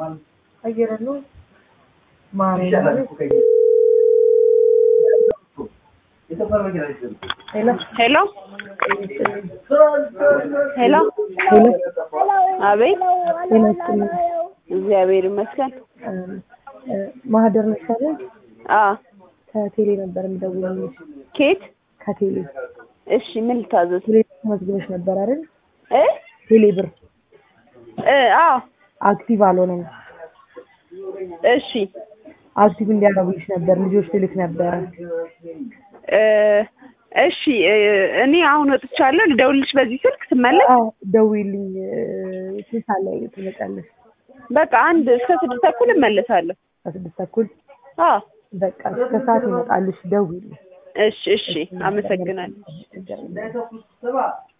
አየር ነው ማርያም ሄሎ ሄሎ ሄሎ አቤት ጤና ይስጥልኝ እግዚአብሔር ይመስገን እ እ ማህደር ነሽ አይደል አ ከቴሌ ነበር የምደውልልሽ ኬት ከቴሌ እሺ ምን ልታዘዝ ቴሌ መዝግበሽ ነበር አይደል እ ቴሌ ብር እ አዎ አክቲቭ አልሆነም እሺ አክቲቭ እንዲያደርጉልሽ ነበር ልጆች ልልክ ነበረ እ እሺ እ እኔ አሁን ወጥቻለሁ ልደውልልሽ በዚህ ስልክ ስመለስ አዎ ደውዪልኝ እ ስንት ሰዓት ላይ ትመጫለሽ በቃ አንድ እስከ ስድስት ተኩል እመለሳለሁ ከስድስት ተኩል አዎ በቃ እስከ ሰዓት ይመጣልሽ ደውዪልኝ እሺ እሺ አመሰግናለሁ ችግር የለም